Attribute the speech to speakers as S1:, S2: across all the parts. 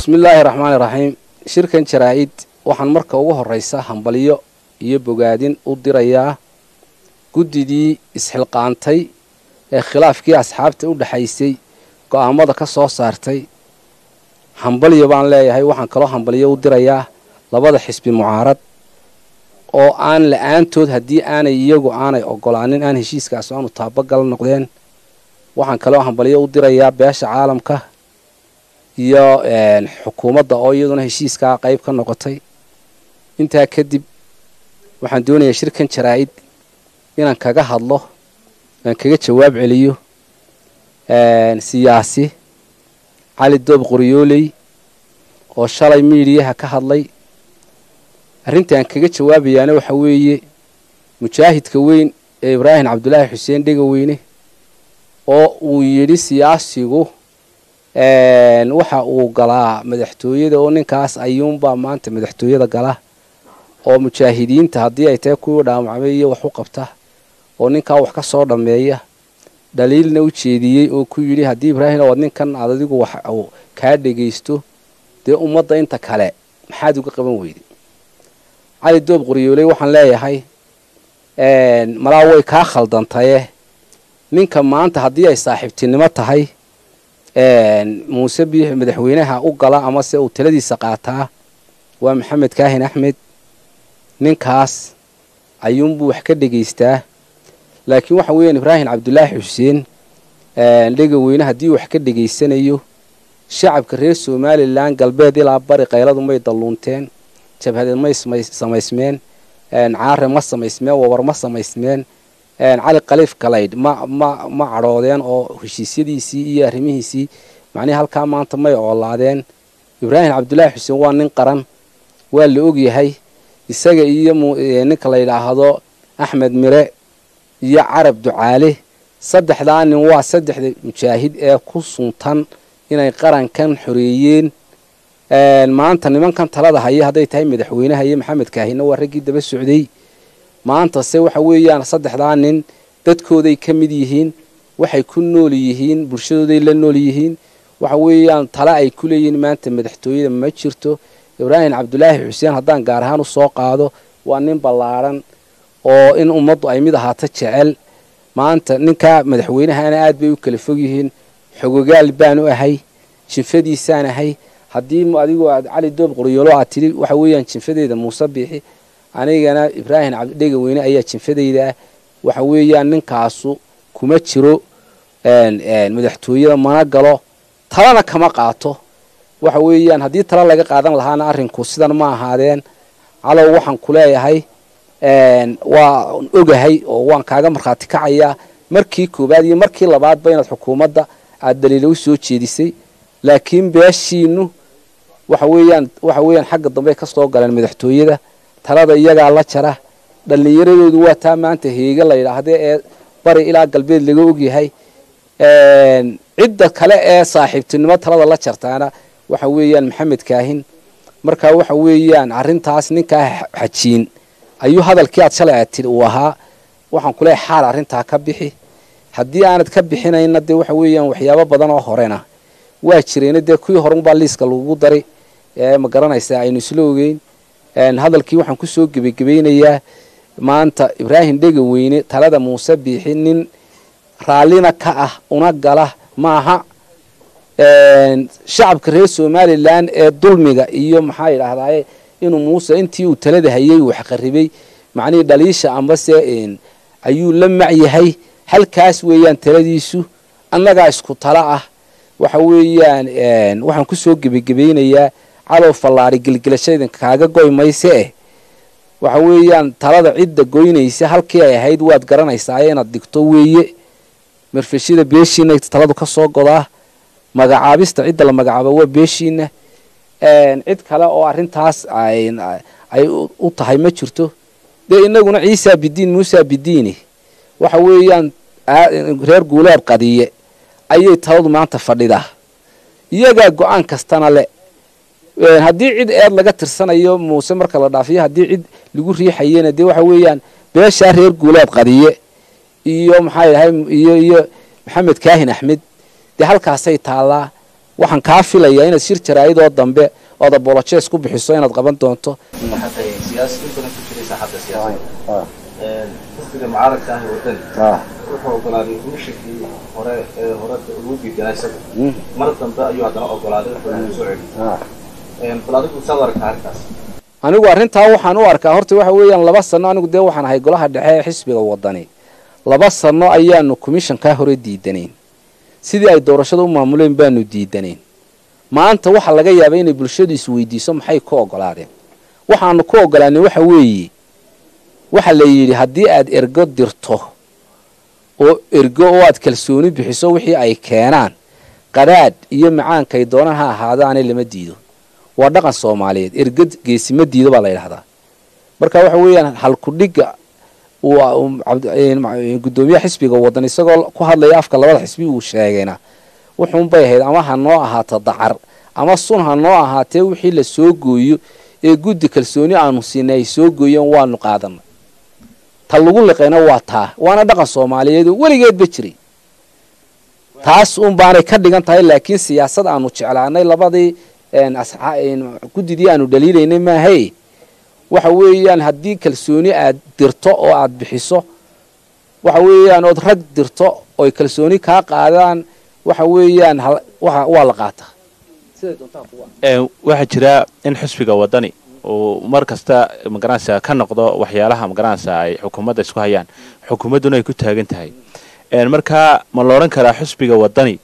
S1: bismi illaahi raxmaani raxiim shirkan jaraa-id waxaan marka ugu horraysa hambalyo iyo bogaadin u dirayaa guddidii isxilqaantay ee khilaafkii asxaabta u dhexaysay go-aamada ka soo saartay hambalyo baan leeyahay waxaan kaloo hambalyo u dirayaa labada xisbi mucaarad oo aan la-aantood haddii aanay iyagu aanay ogolaanin aan heshiiskaas aanu taabagal noqdeen waxaan kaloo hambalyo u dirayaa beesha caalamka iyo xukuumadda oo iyaduna heshiiskaa qayb ka noqotay intaa kadib waxaan doonayaa shirkan jaraa-id inaan kaga hadlo aan kaga jawaab celiyo siyaasi cali doob qoryooley oo shalay miidiyaha ka hadlay arrinta aan kaga jawaabayaana waxa weeye mujaahidka weyn ee ibraahim cabdulaahi xuseen dhegaweyne oo uu yidhi siyaasigu waxa uu galaa madaxtooyada oo ninkaas ayuunbaa maanta madaxtooyada gala oo mujaahidiinta haddii ay tahay kuwii dhaawacmay iyo wax u qabta oo ninkaa wax ka soo dhammeeya dhaliilna u jeediyey oo ku yidhi haddii ibraahim oad ninkan aad adigu wax uu kaa dhegaysto dee ummadda inta kale maxaad uga qaban weyday cali doob qoryooley waxaan leeyahay malaa way kaa khaldantaye ninka maanta haddii ay saaxiibtinimo tahay muuse biix madaxweynaha u gala amase uu taladiisa qaataa waa maxamed kaahin axmed ninkaas ayuunbuu wax ka dhegaystaa laakiin waxa weeyaan ibraahim cabdulaahi xuseen dhegaweyne haddii wax ka dhegaysanayo shacabka reer somalilan galbeed ilaa bari qayladu may dalluunteen jabhadeed may samaysmeen caare ma samaysmeen wabar ma samaysmeen cali khaliif kalaydh ma ma ma cadhoodeen oo heshiisyadiisii iyo arrimihiisii macnihii halkaa maanta may oolaadeen ibraahim cabdulaahi xuseen waa nin qaran waa la ogyahay isaga iyo ninka la yidhaahdo axmed mire iyo carab ducaale saddexdaa nin waa saddexda mujaahid ee ku suntan inay qarankan xoreeyeen maanta nimankan talada haya hadday tahay madaxweynaha iyo maxamed kaahina waa raggii daba socday maantase waxa weeyaan saddexdaa nin dadkooday ka mid yihiin waxay ku nool yihiin bulshadooday la nool yihiin waxa weeyaan tale ay ku leeyihiin maanta madaxtooyada ma jirto ibraahim cabdulaahi xuseen haddaan gaar ahaan u soo qaado waa nin ballaadhan oo in ummaddu ay mid ahaato jecel maanta ninkaa madaxweynahana aad bay u kala fog yihiin xogogaal baan u ahay jinfadiisaan ahay haddii adigu aad cali doob qoryoolo aad tidhi waxa weeyaan jinfadeeda muuse biixi anigana ibraahim cabdidhegaweyne ayaa jinfadayda ah waxa weeyaan ninkaasu kuma jiro madaxtooyada mana galo talana kama qaato waxa weeyaan haddii tala laga qaadan lahaana arrinku sidan ma ahaadeen calow waxaan ku leeyahay waa ogahay oo waan kaaga markhaati kacayaa markii koowaad iyo markii labaadba inaad xukuumadda aad daliilo u soo jeedisay laakiin beeshiinu waxa weeyaan waxa weeyaan xagga dambe ka soo galeen madaxtooyada talada iyagaa la jara dhallinyaradoodu waa taa maanta heege la yidhaahde ee bari ilaa galbeed laga ogyahay cidda kale ee saaxiibtinimo talada la jartaana waxa weeyaan maxamed kaahin marka waxa weeyaan arrintaas ninkaa xajiin ayuu hadalkii aad shalay aad tidhi uu ahaa waxaan kuleehay xaal arrintaa ka bixi haddii aanad ka bixinayna dee waxa weeyaan waxyaabo badan oo horena waa jirayna dee kuwii horunbaa liiska lagu dari ee ma garanaysaa aynu isla ogeyn hadalkii waxaan kusoo gebagebaynayaa maanta ibraahim dhegaweyne talada muuse biixi nin raallina ka ah una gala maaha shacabka reer somalilan ee dulmiga iyo maxaa yidhaahdaye inuu muuse intii uu talada hayay wax qaribay macnihii dhaliisha ambase ayuu la macyahay halkaas weeyaan taladiisu annagaa isku tala ah waxa weeyaan waxaan kusoo gebagebaynayaa calow fallaari gelgelashada kaaga goy mayse eh waxa weeyaan talada cidda goynaysa halkii ay ahayd waad garanaysaa inaad digto weeye marfeshada beeshiina taladu ka soo godaa magacaabista cidda la magacaaba waa beeshiina cid kale oo arrintaas ay u tahay ma jirto dee inaguna ciisa bidiin muusa bidiini waxa weeyaan reer guuleed qadiye ayay taladu maanta fadhidaa iyagaa go-aan kastana le haddii cid eed laga tirsanayo muuse marka la dhaafiyo haddii cid lagu riixayena dee waxa weeyaan beeshaa reer guuleed qadiye iyo maxaa dhahay iyo iyo maxamed kaahin axmed dee halkaasay taallaa waxaan kaa filayaa inaad shir jaraa'idoo dambe ood abolojees ku bixiso inaad qaban doonto
S2: xisbiga mucaaradka ah wadani wuxuu ogolaaday guushakii hore ee hore ugu diidanaa isaga mar dambe ayuu haddana ogolaaday wuxuu soo celiyay bal adigu saad aragtaa arrintaas
S1: anigu arrintaa waxaan u arkaa horta waxa weeyaan laba sano anigu dee waxaan ahay golaha dhexe ee xisbiga wadani laba sano ayaanu commishankaa hore diidanayn sidii ay doorashada u maamuleen baanu diidanayn maanta waxaa laga yaabay inay bulshadu isweydiiso maxay ku ogolaadeen waxaanu ku ogolaanay waxa weeye waxa la yidhi haddii aad ergo dirto oo ergo oo aad kalsooni bixiso wixii ay keenaan qadhaadh iyo macaankay doonaan ha ahaadaane lama diido waa dhaqan soomaaliyeed ergo geesima diido baa la yidhahdaa marka waxa weeyaan halkudhigga guddoomiyaha xisbiga wadan isagoo ku hadlaya afka labada xisbi uu sheegayna wuxuunbay ahayd ama ha noo ahaato dacar ama sun ha noo ahaatee wixii la soo gooyo ee guddi kalsooni aanu siinay ay soo gooyeen waanu qaadanay ta lagu liqayna waa taa waana dhaqan soomaaliyeed oo weligeedba jiray taas un baanay ka dhigan tahay laakiin siyaasad aanu jeclaanay labadii guddidii aanu dhaliilaynay maahay waxa weeyaan haddii kalsooni aad dirto oo aad bixiso waxa weeyaan ood rag dirto oy kalsooni kaa qaadaan waxa weeyaan waa la qaataa
S3: waxaa jira in xisbiga wadani uu mar kasta magaranaysa ka noqdo waxyaalaha magaranaysa ay xukuumadda isku hayaan xukuumadduna ay ku taagan tahay markaa ma la odhan karaa xisbiga wadani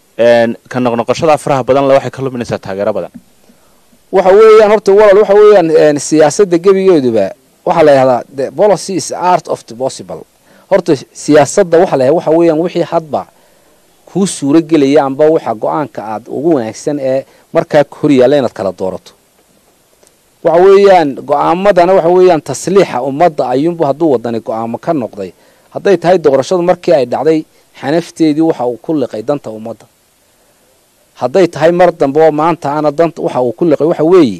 S3: ka noqnoqoshada faraha badan le waxay ka luminaysaa taageero badan
S1: waxa weeyaan horta walal waxa weeyaan siyaasadda gebigeeduba waxaa la yidhahdaa the policy is art of the possible horta siyaasadda waxa la yahada waxa weeyaan wixii hadba kuu suuro gelaya amba waxa go-aanka aad ugu wanaagsan ee markaa hor yaalla inaad kala doorato waxa weeyaan go-aamadana waxa weeyaan tasliixa ummadda ayuunbu hadduu wadani go-aamo ka noqday hadday tahay doorashadu markii ay dhacday xanafteedii waxa uu ku liqay danta ummadda hadday tahay mar dambe oo maanta ana danta waxa uu ku liqay waxa weeye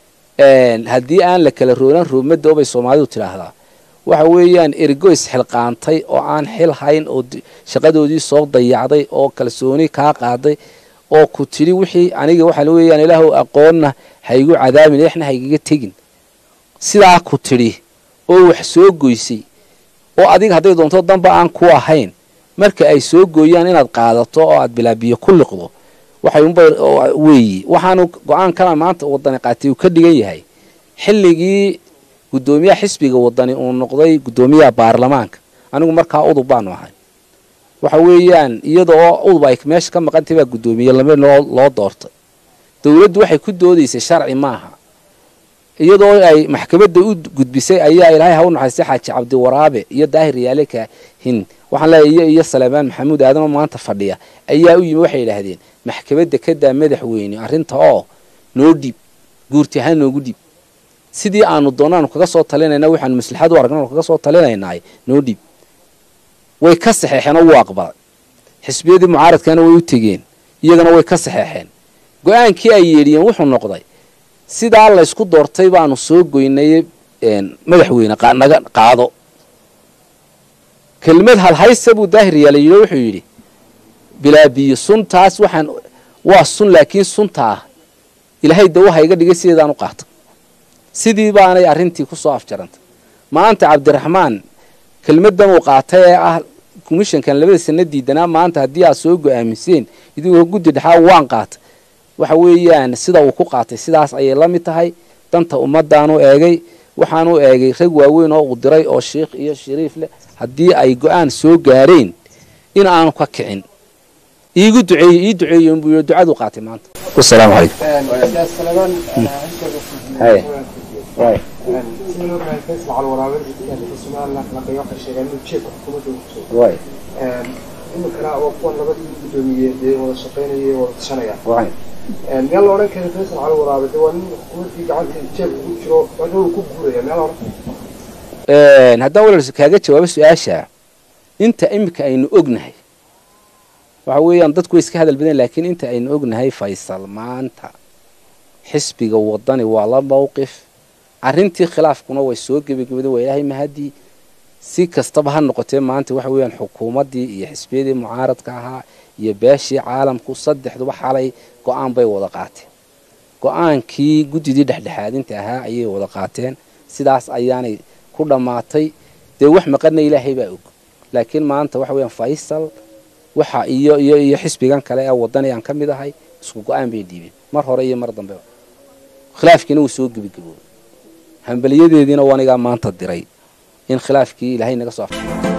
S1: haddii aan la kala roolan roobmadda obay soomaalidu tidhaahdaa waxa weeyaan ergo isxilqaantay oo aan xil hayn oo shaqadoodii soo dayacday oo kalsooni kaa qaaday oo ku tidhi wixii aniga waxa weeyaan ilaahu aqoonna haygu cadaabin exna haygaga tegin sidaa ku tidhi oo wax soo goysay oo adiga hadday doonto danba aan ku ahayn marka ay soo gooyaan inaad qaadato oo aad bilaabiyo ku liqdo waxay unba weeye waxaanu go-aankana maanta wadani qaatay uu ka dhigan yahay xilligii guddoomiyaha xisbiga wadani uu noqday guddoomiyaha baarlamaanka anigu markaa udub baanu ahay waxa weeyaan iyada oo udub ay meesha ka maqantay baa guddoomiye lame loo doortay dowladdu waxay ku doodaysay sharci maaha iyadoo ay maxkamadda u gudbisay ayaa ilaahay ha u naxaystay xaaji cabdiwaraabe iyo daahir yaale kaahin waxaan leeyahay iyo iyo saleebaan maxamuud aadamo maanta fadhiya ayaa u yimi waxay yidhaahdeen maxkamadda ka daa madaxweyne arrinta oo noo dhiib guurti ahaan noogu dhiib sidii aanu doonaanu kaga soo talinayna waxaanu maslaxad u aragna kaga soo talinaynaay noo dhiib way ka saxeexeen oo wuu aqbalay xisbiyadii mucaaradkana way u tegeen iyagana way ka saxeexeen go-aankii ay yeedhiyeen wuxuu noqday sidaa laysku doortay baanu soo goynay madaxweyne naga qaado kelmad halhaysa buu daahir yaala yidhi wuxuu yidhi bilaabiyo suntaas waxaan waa sun laakiin suntaa ilaahay dawaha iga dhigay sideedaan u qaata sidii baanay arrintii ku soo afjarantay maanta cabdiraxmaan kelmadan uu qaatay ee ah commishankan labada sana diidanaa maanta haddii aad soo go-aamiseen idigoo guddi dhexaa waan qaatay waxa weeyaan sida uu ku qaatay sidaas ayay la mid tahay danta ummaddaanu eegay waxaanu eegay rag waaweyn oo uu diray oo sheikh iyo shariif leh haddii ay go-aan soo gaareen in aanu ka kicin iigu duceeye ii duceeye buu yii ducadu qaatay maanta wasalaamu calaykum
S2: imikana waa kuwan labadii guddoomiye dee wada shaqaynaya wada tashanaya meel la odhan kara faysal cali waraabe de waa nin xukuumaddii gacanta jeebka ku jiro wuxuu ku guuraya meel odhan
S1: haddaan walal kaaga jawaabo su-aasha inta imika aynu ognahay waxa weeyaan dadku way iska hadal badan laakiin inta aynu ognahay faysal maanta xisbiga wadani waa la mowqif arrintii khilaafkuna way soo gebagabada waa ilaahay mahadii si kastaba ha noqotee maanta waxa weeyaan xukuumaddii iyo xisbiyadii mucaaradka ahaa iyo beeshii caalamku saddexduba xalay go-aan bay wada qaateen go-aankii guddidii dhexdhexaadinta ahaa ayay wada qaateen sidaas ayaanay ku dhammaatay dee wax maqana ilaahay baa og laakiin maanta waxa weeyaan faysal waxa iyo iyo iyo xisbigan kale ee wadani aan ka mid ahay isku go-aan bay dhiibeen mar hore iyo mar dambeba khilaafkiina wuu soo gebagaboobay hambaliyadeediina wanigaa maanta diray in khilaafkii ilaahay naga soo afay